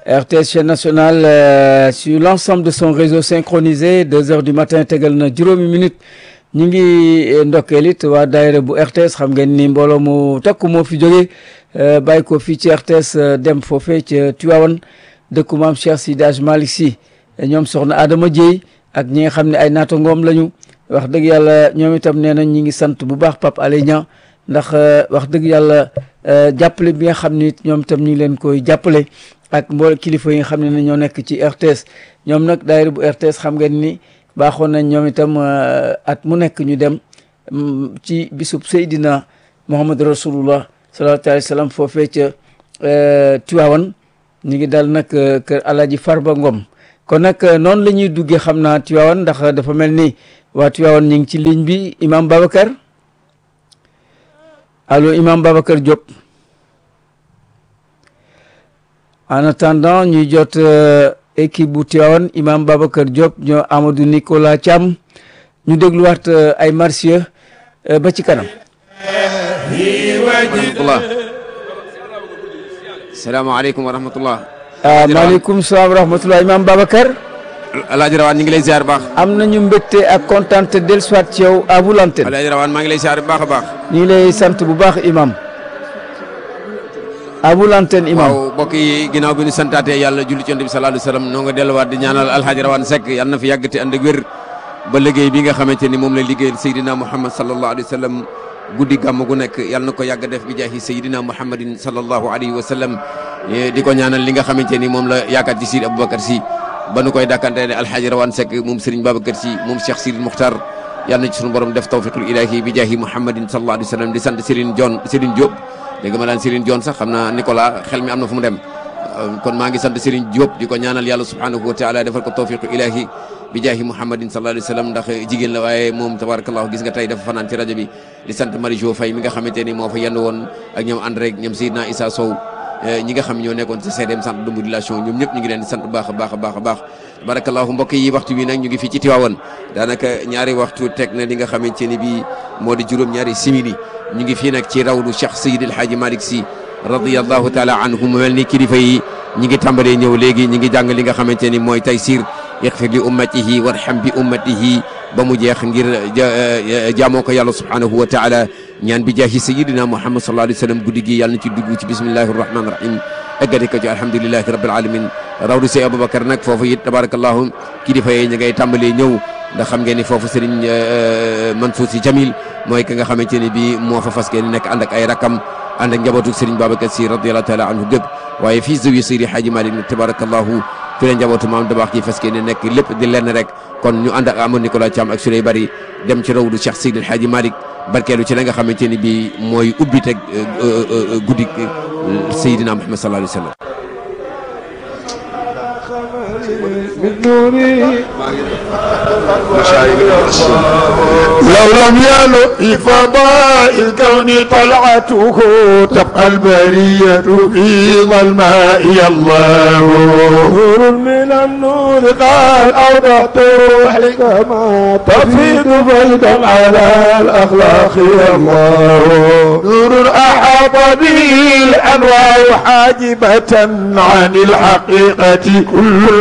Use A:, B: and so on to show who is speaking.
A: RTS chaîne nationale euh, sur l'ensemble de son réseau synchronisé deux heures du matin tegal na juróomi minute ñu ngi ndokkeel it waa daayira bu RTS xam ngeen ni mbooloo mu takku moo fi jógee bàyyi ko fii ci RTS dem foofee ca Tivaouane dëkku maam Cheikh Sidi Hadj Malick Sy ñoom soxna Adama Dieye ak ñi nga xam ne ay naata ngoom lañu wax dëgg yàlla ñoom itam nee nañ ñi ngi sant bu baax Pape Alé Niang ndax wax dëgg yàlla jàppale bi nga xam ni ñoom itam ñu ngi leen koy jàppale ak mboole kilifa yi nga xam ne ñoo nekk ci RTS ñoom nag daayira bu RTS xam ngeen ni baaxoon nañ ñoom itam at mu nekk ñu dem ci bisub Seydina Muhammad Rasulullah sallallahu alayhi wa sallam foofee ca Tiwaawan ñu ngi dal nag kër Alaaji Farba Ngom kon nag noonu la ñuy duggee xam naa Tiwaawan ndax dafa mel ni waa Tiwaawan ñu ngi ci ligne bi Imam Babacar allo Imam Babacar Diop en attendant ñuy jot équipe bu Tiwaawan Imam Babacar Diop ñoo Amadou Nicolas Thiam ñu dégluwaat ay marsiya ba ci kanam
B: rahmatullah salaamaaleykum wa rahmatullah
A: maaleykum salaam wa rahmatullah Imam Babacar
B: alaaji rawaan ñu ngi lay ziar baax
A: am nañu mbégte ak kontaan te dellusiwaat ci yow à vous l'antenne
B: alaaji rawaan maa ngi lay ziar bu baax a baax
A: ñu ngi lay sant bu baax Imam à vous l'antenne Imam
B: waaw mbokk yi ginnaaw bi ñu santaatee yàlla julli ci yonent bi sallallahu alayhi wa sallam noo nga delluwaat di ñaanal alhaaji rawaan Seck yàlla na fi yàgg te ànd ak wér ba liggéey bi nga xamante ni moom la liggéeyal Seydina Muhammad sallallahu alayhi wa sallam guddi gàmm gu nekk yàlla na ko yàgg def bi jaahi Seydina Muhammadin sallallahu alayhi wa sallam di ko ñaanal li nga xamante ni moom la yaakaar ci Sidi Aboubacar Sy ba nu koy dàkkante ne alhaaji rawaan Seck moom Serigne Babacar Sy moom Cheikh Sidi Mukhtar yàlla na ci sunu borom def tawfiqul ilahi bi jaahi Muhammadin sallallahu alayhi wa sallam di sant Serigne Dione Serigne Diop dégg ma daan Serigne Dione sax xam naa Nicolas xel mi am na fu mu dem kon maa ngi sant Serigne Diop di ko ñaanal yàlla subhanahu wa taala defal ko tawfiqu ilahi bi jaahi Muhammadin sallallahu alayhi wa sallam ndax jigéen la waaye moom tabarakallahu gis nga tey dafa fanaan ci rajo bi di sant Marie Jo Faye mi nga xamante ni moo fa yenn woon ak ñoom André ñoom Seydina Issa Sow ñi nga xam ñoo nekkoon ci CDM centre de modulation ñoom ñëpp ñu ngi leen di sant bu baax a baax a baax a baax barakallahu mbokk yi waxtu bi nag ñu ngi fii ci Tiwaawan daanaka ñaari waxtu teg na li nga xamante ni bii moo di juróom ñaari simili ñu ngi fii nag ci rawdu Cheikh Seydi El Hadji Malick Sy radiyallahu taala anhu mu mel ni kilifa yi ñi ngi tàmbalee ñëw léegi ñi ngi jàng li nga xamante ni mooy taysir ixfir li ummatihi warham bi ummatihi ba mu jeex ngir jaamoo ko yàlla subhanahu wa taala ñaan bi jaahi sayidina muhammad sallallahu alayhi wa sallam guddi gi yàlla na ci dugg ci bismillahi rahmani rahim eggati ko ci alhamdulilahi rabbil alamin rawdu sey aboubacar nag foofu it tabarakallahu kilifa yi ñi ngay tàmbalee ñëw ndax xam ngeen ni foofu sëriñ Mansour Sy Jamil mooy ki nga xamante ni bi moo fa fas ngeen nekk ànd ak ay rakam ànd ak njabootu sëriñ Babacar Sy radiyallahu taala anhu gépp waaye fii zawiya Seydi Hadji Malick nag tabarakallahu fi la njabootu maam dabaax gi fas ngeen nekk lépp di lenn rek kon ñu ànd ak Amadou Nicolas Thiam ak Souley Bari dem ci rawdu Cheikh Seydi Hadji Malick barkeelu ci la nga xamante ni bi mooy ubbi teg guddi Seydina Muhammad sallallahu alayhi wa sallam
C: لو لم يلق في فضاء الكون طلعته تبقى البرية في ظلماء الله نور من النور قال أوضحت روحي كما تفيض فيضا على الأخلاق يا الله نور أحاط به الأنوار حاجبة عن الحقيقة كل